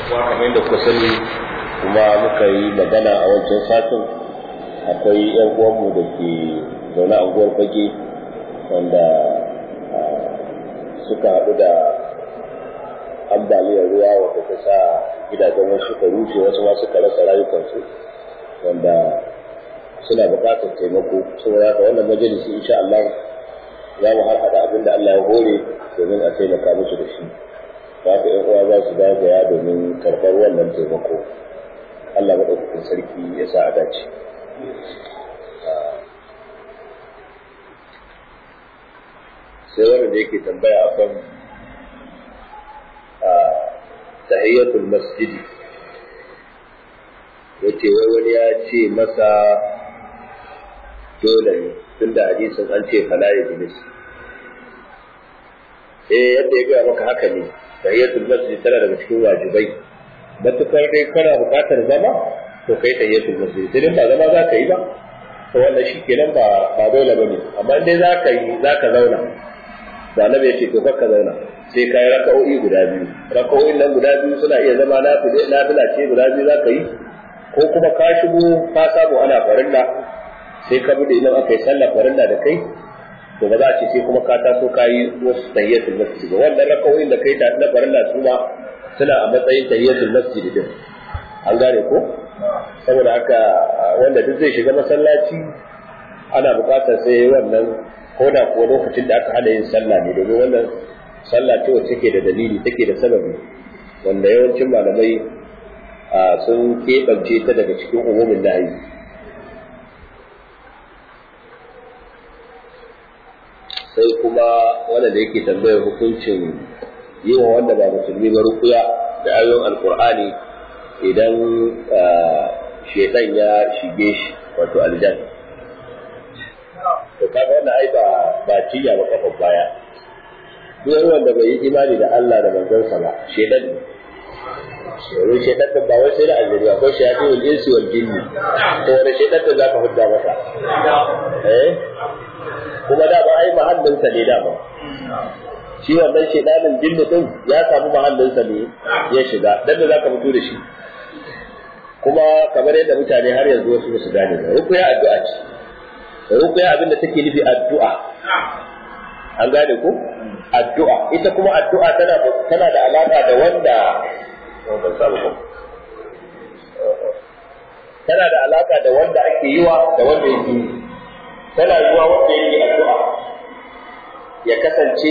kuma kamar yadda kuka sani kuma muka yi magana a wancan satin akwai yan uwanmu da ke zaune a unguwar fage wanda suka haɗu da ambaliyar ruwa wadda ta sa gidajen wasu suka rushe wasu ma suka rasa rayukansu wanda suna buƙatar taimako saboda haka wannan majalisi insha Allah za mu har haɗa abin da Allah ya hore domin a taimaka musu da shi za ka ‘yan uwa za su zagaya domin karɓar wannan taimako Allah maɗaukakin sarki ya sa a dace sai wanda da yake tambaya a kan tahiyyatul masjidi yace wai wani ya ce masa dole ne tunda hadisin an ce fala ya jilis eh yadda ya gaya maka haka ne tahiyatul masjid tana daga cikin wajibai matukar dai kana buƙatar zama to kai tahiyatul masjid sai ba zama za ka yi ba to wannan shi kenan ba ba dole ba ne amma dai za ka yi za ka zauna da annabi ya ce to ka zauna sai ka yi raka'o'i guda biyu raka'o'in nan guda biyu suna iya zama na fila ce guda biyu za ka yi ko kuma ka shigo ka samu ana farilla sai ka bude idan aka yi sallah farilla da kai to ba za a ce sai kuma ka taso ka yi wasu tahiyatul masjid ba wannan rakawoyin da kai ta na farilla su ma suna a matsayin tahiyatul masjid din an gane ko saboda haka wanda duk zai shiga masallaci ana buƙatar sai wannan ko da kuwa lokacin da aka hana yin sallah ne domin wannan sallah ce wacce take da dalili take da sababi wanda yawancin malamai sun keɓance ta daga cikin umumin nahi sai kuma wanda da yake tambayar hukuncin yi wa wanda ba musulmi ba rukuya da ayoyin alkur'ani idan shedan ya shige shi wato aljan to kaga wannan ai ba ba ciya ba kafa baya duk wanda bai yi imani da Allah da manzansa ba shedan ne domin shaitan da ba wai sai da aljiri akwai shayatin wal insi wal jinni to wani shaitan da zaka hudda masa eh kuma da ba ai mahallinsa ne da ba shi wannan shaitanin jinni din ya samu mahallinsa ne ya shiga dan da zaka fito da shi kuma kamar yadda mutane har yanzu wasu ba su gane ba rukuya addu'a ce rukuya abin da take nufi addu'a an gane ko addu'a ita kuma addu'a tana tana da alaka da wanda ban samu ba tana da alaka da wanda ake yiwa da wanda yake yi tana yiwa wanda yake addu'a ya kasance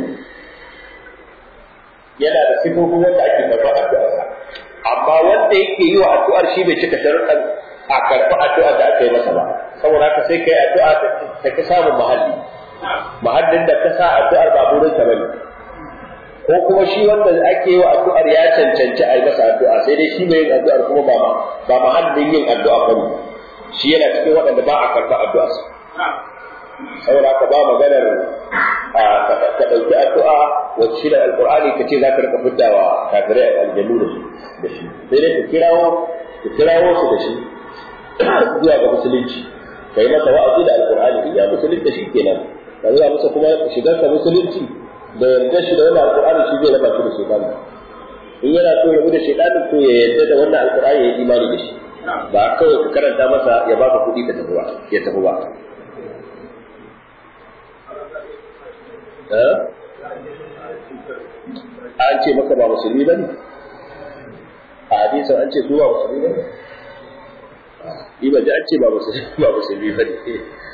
yana da sifofin wanda ake karɓar addu'arsa amma wanda yake yi wa addu'ar shi bai cika sharuɗan a karɓi addu'ar da aka yi masa ba saboda haka sai kai addu'a ta ki samun mahalli mahallin da ka sa addu'ar ba burin ta bane ko kuma shi wanda ake yi wa addu'ar ya cancanci a yi masa addu'a sai dai shi mai yin addu'ar kuma ba ba mahallin yin addu'a ba ne shi yana cikin waɗanda ba a karɓa addu'a saboda haka ba maganar ka ɗauki addu'a wacce shi da alƙur'ani ka ce za ka rika fiddawa kafirai aljannu da shi sai dai ka kirawo ka kirawo su da shi zuwa ga musulunci ka yi masa wa'azi da alƙur'ani in ya musulunta shi kenan ka zuwa masa kuma shigar ka musulunci da yarda shi da wannan alƙur'ani shi zai raba shi da shaytan in yana so ya rabu da shaytan to ya yarda da wannan alƙur'ani ya yi imani da shi ba kawai ka karanta masa ya baka kuɗi ka tafi ba ya tafi ba an ce maka ba musulmi ba ne a hadisan an ce su ba musulmi ba ne ni ba ji an ce ba musulmi ba ne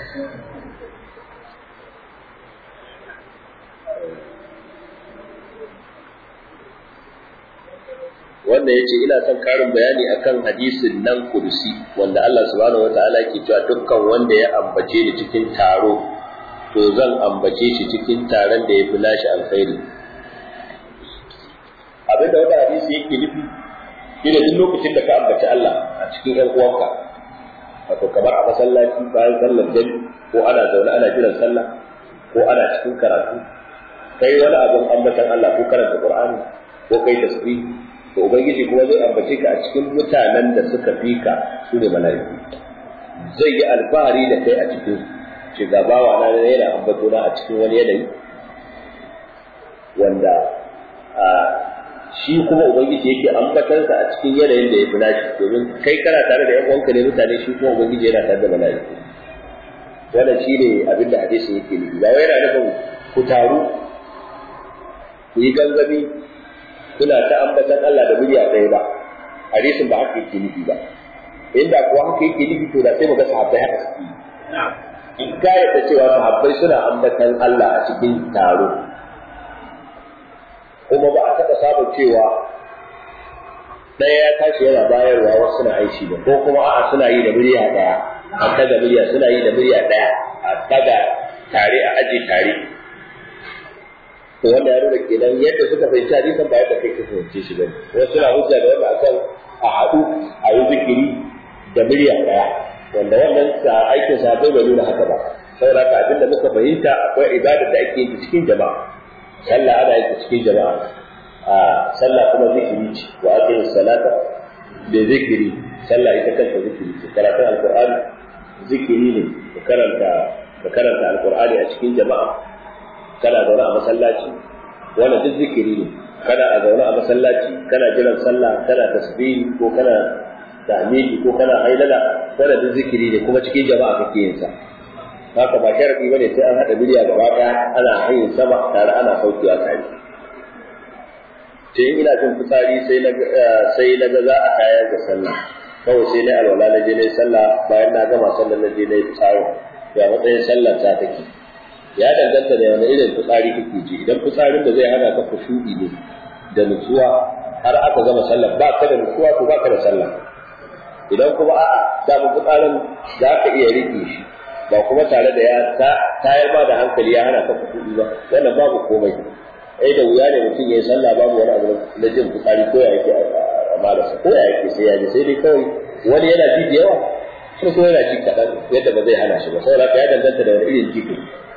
wanda ya ce ina son karin bayani akan hadisin nan kudusi wanda Allah subhanahu wa ta'ala ke cewa dukkan wanda ya ambace ni cikin taro to zan ambace shi cikin taron da ya fi nashi alkhairi abinda wanda hadisi yake nufi shi da duk lokacin da ka ambaci Allah a cikin ƴan uwanka wato kamar a masallaci bayan sallar jami ko ana zaune ana jiran sallah ko ana cikin karatu kai wani abin ambatan Allah ko karanta Qur'ani ko kai tasbih to ubangiji kuma zai ambace ka a cikin mutanen da suka fi ka su ne mala'iku zai yi alfahari da kai a cikin ce ga bawa na yana ambato na a cikin wani yanayi wanda shi kuma ubangiji yake ambatansa a cikin yanayin da ya fi nashi domin kai kana tare da yan uwanka ne mutane shi kuma ubangiji yana tare da mala'iku wannan shi ne abin da hadisin yake nufi ba wai yana nufin ku taru ku yi gangami kuna ta ambatan Allah da murya ɗaya ba hadisin ba haka yake nufi ba inda kuwa haka yake nufi to da sai mu ga sahabbai haka suke in ka yadda cewa sahabbai suna ambatan Allah a cikin taro kuma ba a taɓa samun cewa ɗaya ya tashi yana bayarwa wasu suna aishi ba ko kuma a'a suna yi da murya ɗaya a daga murya suna yi da murya ɗaya a daga tare a aji tare to wanda ya nuna kenan yadda suka fahimci hadisan ba yadda kai ka fahimce shi bane wasu suna hujja da wanda akan a haɗu a yi zikiri da murya ɗaya wanda wannan sa aikin sa bai bai nuna haka ba saboda haka abinda muka fahimta akwai ibada da ake yi cikin jama'a sallah ana yi cikin jama'a a sallah kuma zikiri ce wa aqimu salata da zikiri sallah ita kanta zikiri ce karatun alqur'ani zikiri ne ka karanta ka karanta alqur'ani a cikin jama'a kana zaune a masallaci wannan duk zikiri ne kana a zaune a masallaci kana jiran sallah kana tasbihi ko kana tahmidi ko kana hailala wannan duk zikiri ne kuma cikin jama'a kake yin sa haka ba sharadi bane sai an hada biliya gaba daya ana hayin sama tare ana saukewa tare sai ina jin fitsari sai na sai na ga za a tayar da sallah kawai sai na alwala na je na sallah bayan na gama sallah na je na yi fitsari ya matsayin sallar ta take ya danganta da wani irin fitsari kake ji idan fitsarin da zai hana ka kushuɗi ne da nutsuwa har aka gama sallah ba ka da nutsuwa ko ba ka da sallah idan kuma a'a da mu fitsarin za ka iya rike shi ba kuma tare da ya tayar ba da hankali ya hana ka kushuɗi ba wannan babu komai ai da wuya ne mutum ya yi sallah babu wani abu na jin fitsari ko ya yake a malasa ko ya yake sai ya ji sai dai kawai wani yana ji da yawa ko kuma yana ji kaɗan yadda ba zai hana shi ba saboda ya danganta da wani irin jiki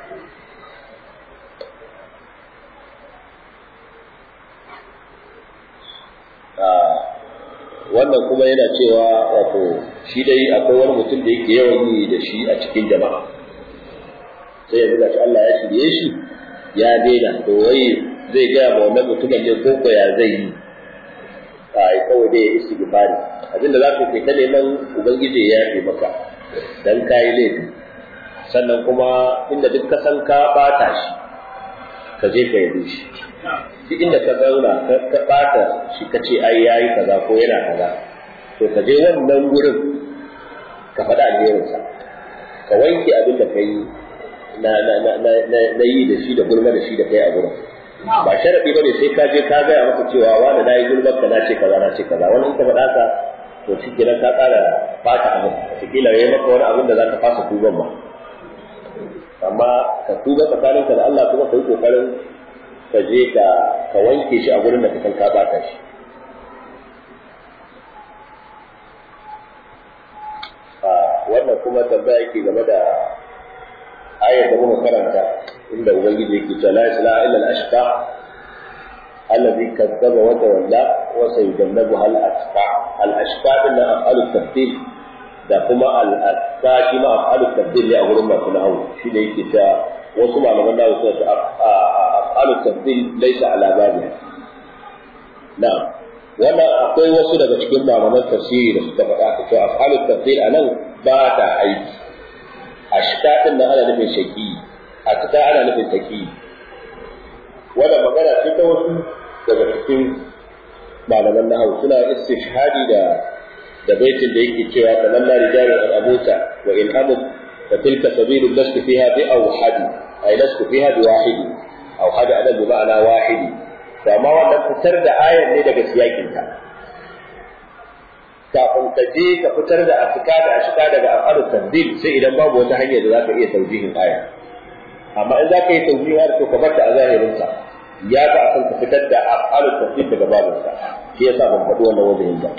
wannan kuma yana cewa wato shi dai akwai wani mutum da yake yawan yi da shi a cikin jama'a sai ya buga shi Allah ya shirye shi ya daina to wai zai gaya ma wannan mutumin ne ko ko ya zai yi a kawai dai ya istighfari abinda za ka kai ta neman ubangiji ya yafe maka dan kayi laifi sannan kuma inda duk ka san ka bata shi ka je ka yabe shi duk inda ka zauna ka bata shi ka ce ai yayi kaza ko yana kaza to ka je wannan gurin ka faɗa alherinsa ka wanke abin da ka yi na na na na na yi da shi da gulma da shi da kai a gurin ba sharadi bane sai ka je ka gaya maka cewa wani na yi gulmar ka na ce kaza na ce kaza wani in ka faɗa ka to shi kenan ka ƙara fata abin wataƙila ya yi maka wani abin da za ka fasa tuban ba amma ka tuba tsakaninka da Allah kuma ka yi ƙoƙarin ka je ka ka wanke shi a gurin da ka san ka bata shi wannan kuma tambaya yake game da ayar da muka karanta inda ubangiji yake cewa la ilaha illa al-ashqa alladhi kadzaba wa tawalla wa sayujannabuha al-atqa al-ashqa din af'al at-tafdil da kuma al-atqa shi ma af'al at-tafdil ne a gurin masu nahawu shi ne yake cewa wasu malaman nahawu suna ta af'al at-tafdil laysa ala babiha na'am wannan akwai wasu daga cikin malaman tafsiri da suka faɗa ka cewa af'al at-tafdil anan ba ta aiki ashka din nan ana nufin shaki a ta ana nufin taki wannan magana ce ta wasu daga cikin malaman nahawu suna istishhadi da da baitin da yake cewa tamanna rijalun an abuta wa in amut fa tilka sabilu lastu fiha bi awhadi ay lastu fiha bi wahidi awhadi adan bi ma'ana wahidi to amma wannan fitar da ayar ne daga siyakin ta kafin ka je ka fitar da afika da ashika daga afalu tanzil sai idan babu wata hanya da zaka iya taujihin aya amma in zaka yi taujihin ayar to ka bar ta a zahirin sa ya ga akan ka fitar da afalu tanzil daga babin sa shi yasa ban faɗi wannan wajen ba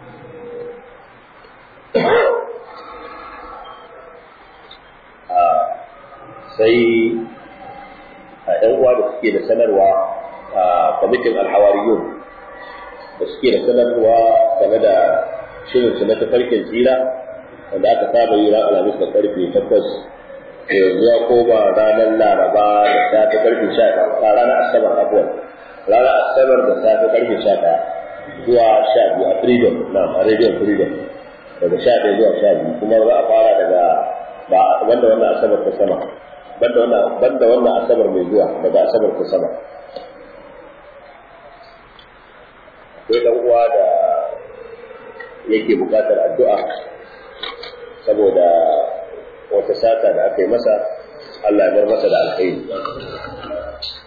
sai a ‘yan uwa da suke da sanarwa a kwamitin alhawariyun da suke da sanarwa game da shirin su na tafarkin tsira wanda aka saba yi ran alhamis da karfe takwas yanzu ya koma ranar laraba da ta ta karfe sha a ranar asabar abuwan ranar asabar da safe karfe sha ɗaya zuwa sha biyu a freedom na a radio freedom daga sha ɗaya zuwa sha biyu kuma za a fara daga ba wanda wannan asabar ta sama banda wannan banda wannan asabar mai zuwa daga asabar ta sama akwai dan uwa da yake buƙatar addu'a saboda wata sata da aka yi masa Allah ya bar masa da alkhairi